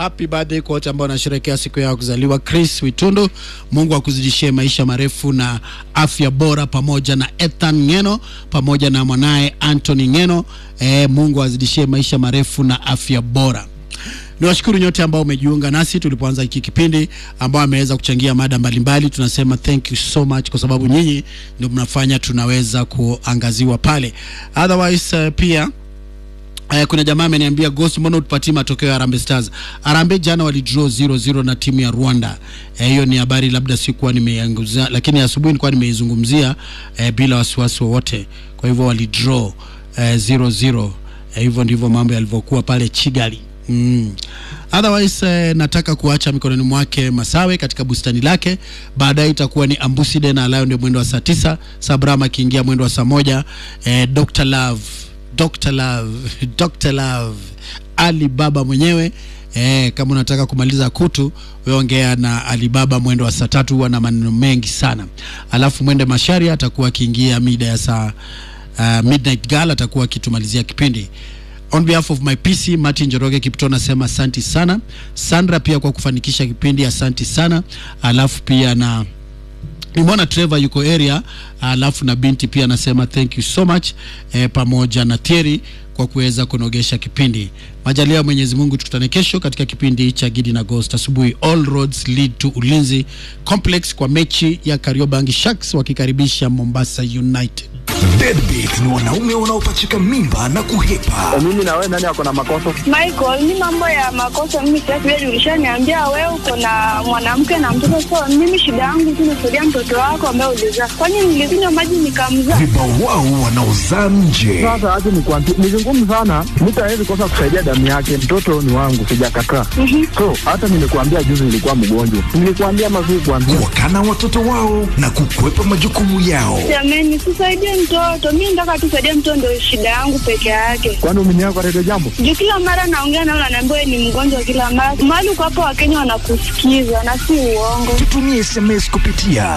happy birthday kwa wote ambao wanasherehekea siku yao kuzaliwa. Chris Witundu, Mungu akuzidishie maisha marefu na afya bora, pamoja na Ethan Ngeno pamoja na mwanaye Anthony Ngeno. E, Mungu azidishie maisha marefu na afya bora. Niwashukuru nyote ambao umejiunga nasi tulipoanza hiki kipindi, ambao ameweza kuchangia mada mbalimbali. Tunasema thank you so much, kwa sababu nyinyi ndio mnafanya tunaweza kuangaziwa pale. Otherwise uh, pia Uh, kuna jamaa ameniambia Ghost, mbona utupatie matokeo ya Harambee Stars? Harambee jana walidraw 0-0 na timu ya Rwanda. Hiyo uh, ni habari labda sikuwa nimeanguzia, lakini asubuhi nilikuwa nimeizungumzia uh, bila wasiwasi wowote. Kwa hivyo walidraw uh, 0-0. Uh, hivyo ndivyo mambo yalivyokuwa pale Kigali. Mm. Otherwise eh, nataka kuacha mikononi mwake Masawe katika bustani lake. Baadaye itakuwa ni Ambuside na Lion ndio mwendo wa saa tisa, Sabrama akiingia mwendo wa saa moja. Eh, Dr. Love, Dr. Love, Dr. Love, Ali Baba mwenyewe Eh, kama unataka kumaliza kutu wewe ongea na Alibaba mwendo wa saa tatu, huwa na maneno mengi sana. Alafu mwende Masharia atakuwa akiingia mida ya saa uh, midnight gal atakuwa akitumalizia kipindi. On behalf of my PC Martin Njoroge Kipto nasema asanti sana. Sandra pia kwa kufanikisha kipindi asanti sana. Alafu pia na nimeona Trevor yuko area, alafu na binti pia nasema thank you so much eh, pamoja na Thierry kwa kuweza kunogesha kipindi. Majalia ya Mwenyezi Mungu, tukutane kesho katika kipindi cha Gidi na Ghost asubuhi. All roads lead to Ulinzi Complex kwa mechi ya Kariobangi Sharks wakikaribisha Mombasa United. Deadbeat ni wanaume wanaopachika mimba na kuhepa. Mimi na wewe nani ako na makosa? Michael, ni mambo ya makosa mimi sitaki wewe ulishaniambia wewe uko na mwanamke na mtoto so mimi shida yangu tu nasaidia mtoto wako ambaye ulizaa. Kwani nilikunywa maji nikamzaa? Vibawao wanaozaa nje. Sasa acha nikwambie, ni vigumu sana, mtu hawezi kosa kusaidia damu yake. Mtoto ni wangu, sijakataa. So hata nimekuambia juzi nilikuwa mgonjwa, nilikuambia mazuri kuambia Wakana watoto wao na kukwepa majukumu yao. Jamani, sisaidie mtoto. Mimi nataka tu saidie mtoto ndio shida yangu peke yake. kwani umeniaga kwa redio jambo. Juu kila mara naongea nao naambiwa wewe ni mgonjwa kila mara. Mahali uko hapo Wakenya wanakusikiza na si uongo. Tutumie SMS kupitia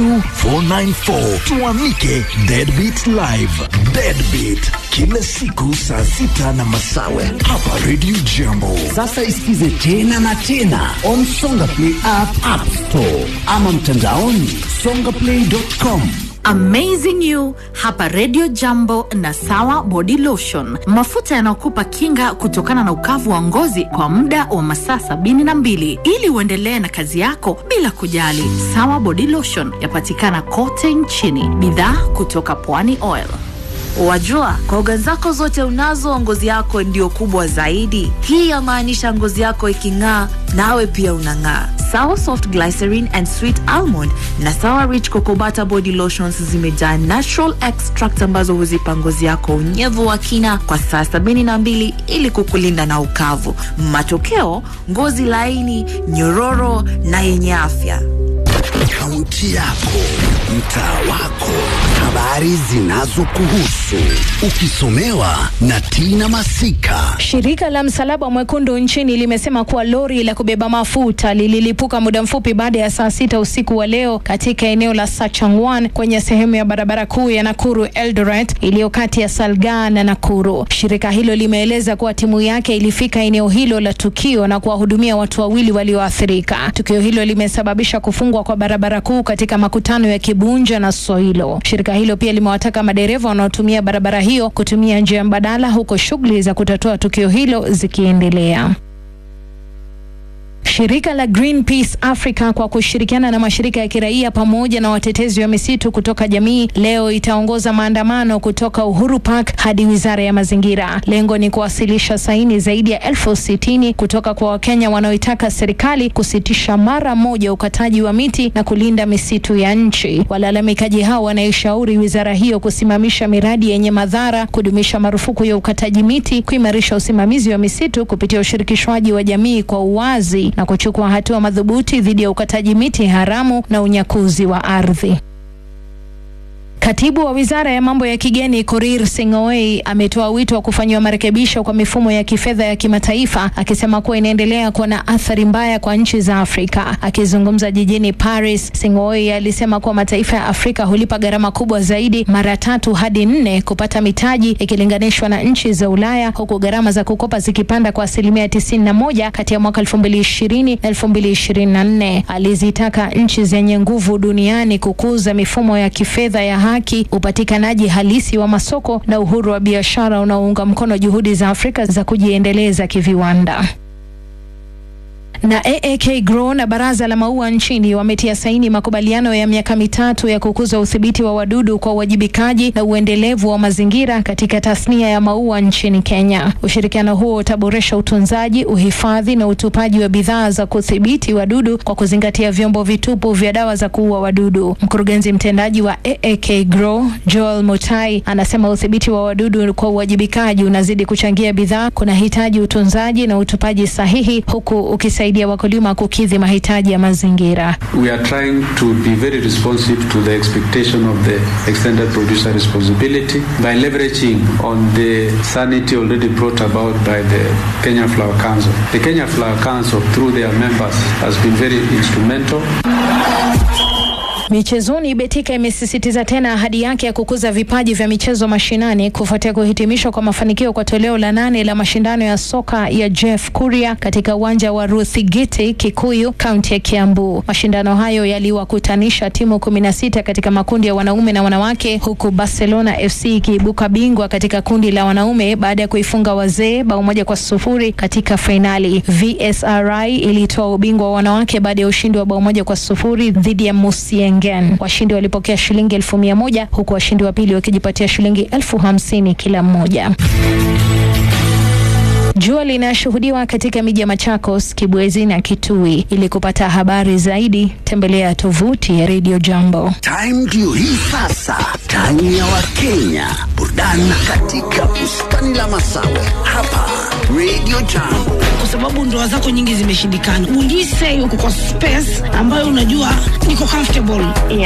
22494 tuamike Deadbeat Live. Deadbeat kila siku saa sita na masawe hapa Radio Jambo. Sasa isikize tena na tena on Songa Play app, app store ama mtandaoni songaplay.com. Amazing You hapa Radio Jambo na Sawa Body Lotion, mafuta yanayokupa kinga kutokana na ukavu wa ngozi kwa muda wa masaa sabini na mbili ili uendelee na kazi yako bila kujali. Sawa Body Lotion yapatikana kote nchini, bidhaa kutoka Pwani Oil. Wajua, koga zako zote unazo, ngozi yako ndio kubwa zaidi. Hii yamaanisha ngozi yako iking'aa, nawe pia unang'aa. Sawa Soft Glycerin and Sweet Almond na Sawa Rich Cocoa Butter Body Lotions zimejaa natural extract ambazo huzipa ngozi yako unyevu wa kina kwa saa sabini na mbili ili kukulinda na ukavu. Matokeo, ngozi laini, nyororo na yenye afya. Kaunti yako, mtaa wako, habari zinazokuhusu, ukisomewa na Tina Masika. Shirika la Msalaba Mwekundu nchini limesema kuwa lori la kubeba mafuta lililipuka muda mfupi baada ya saa sita usiku wa leo katika eneo la Sachangwan kwenye sehemu ya barabara kuu ya Nakuru Eldoret iliyo kati ya Salgaa na Nakuru. Shirika hilo limeeleza kuwa timu yake ilifika eneo hilo la tukio na kuwahudumia watu wawili walioathirika. Tukio hilo limesababisha kufungwa kwa barabara kuu katika makutano ya Kibunja na Soilo. Shirika hilo pia limewataka madereva wanaotumia barabara hiyo kutumia njia mbadala huko shughuli za kutatua tukio hilo zikiendelea. Shirika la Greenpeace Africa kwa kushirikiana na mashirika ya kiraia pamoja na watetezi wa misitu kutoka jamii leo itaongoza maandamano kutoka Uhuru Park hadi Wizara ya Mazingira. Lengo ni kuwasilisha saini zaidi ya elfu sitini kutoka kwa Wakenya wanaoitaka serikali kusitisha mara moja ukataji wa miti na kulinda misitu ya nchi. Walalamikaji hao wanaishauri wizara hiyo kusimamisha miradi yenye madhara, kudumisha marufuku ya ukataji miti, kuimarisha usimamizi wa misitu kupitia ushirikishwaji wa jamii kwa uwazi na kuchukua hatua madhubuti dhidi ya ukataji miti haramu na unyakuzi wa ardhi. Katibu wa wizara ya mambo ya kigeni Korir Sing'oei ametoa wito wa kufanyiwa marekebisho kwa mifumo ya kifedha ya kimataifa, akisema kuwa inaendelea kuwa na athari mbaya kwa nchi za Afrika. Akizungumza jijini Paris, Sing'oei alisema kuwa mataifa ya Afrika hulipa gharama kubwa zaidi, mara tatu hadi nne, kupata mitaji ikilinganishwa na nchi za Ulaya, huku gharama za kukopa zikipanda kwa asilimia 91 kati ya mwaka 2020 na 2024. Alizitaka nchi zenye nguvu duniani kukuza mifumo ya kifedha ya haki, upatikanaji halisi wa masoko na uhuru wa biashara unaounga mkono juhudi za Afrika za kujiendeleza kiviwanda na AAK Grow na baraza la maua nchini wametia saini makubaliano ya miaka mitatu ya kukuza udhibiti wa wadudu kwa uwajibikaji na uendelevu wa mazingira katika tasnia ya maua nchini Kenya. Ushirikiano huo utaboresha utunzaji, uhifadhi na utupaji wa bidhaa za kudhibiti wadudu kwa kuzingatia vyombo vitupu vya dawa za kuua wadudu. Mkurugenzi mtendaji wa AAK Grow Joel Mutai anasema udhibiti wa wadudu kwa uwajibikaji unazidi kuchangia bidhaa, kunahitaji utunzaji na utupaji sahihi huku ukisaidia kusaidia wakulima kukidhi mahitaji ya mazingira. We are trying to be very responsive to the expectation of the extended producer responsibility by leveraging on the sanity already brought about by the Kenya Flower Council. The Kenya Flower Council, through their members, has been very instrumental. Michezoni, Betika imesisitiza tena ahadi yake ya kukuza vipaji vya michezo mashinani kufuatia kuhitimishwa kwa mafanikio kwa toleo la nane la mashindano ya soka ya Jeff Kuria katika uwanja wa Ruthigiti, Kikuyu, kaunti ya Kiambu. Mashindano hayo yaliwakutanisha timu kumi na sita katika makundi ya wanaume na wanawake, huku Barcelona FC ikiibuka bingwa katika kundi la wanaume baada ya kuifunga wazee bao moja kwa sufuri katika fainali. VSRI ilitoa ubingwa wa wanawake baada ya ushindi wa bao moja kwa sufuri dhidi ya Musieng Schengen. Washindi walipokea shilingi elfu mia moja huku washindi wa pili wakijipatia shilingi elfu hamsini kila mmoja. Jua linashuhudiwa katika miji ya Machakos, Kibwezi na Kitui. Ili kupata habari zaidi, tembelea tovuti ya Radio Jambo. Time ndio hii sasa, time ya Wakenya, burudani katika bustani la Masawe hapa Radio Jambo. kwa sababu ndoa zako nyingi zimeshindikana. Ulise uko kwa space ambayo unajua niko comfortable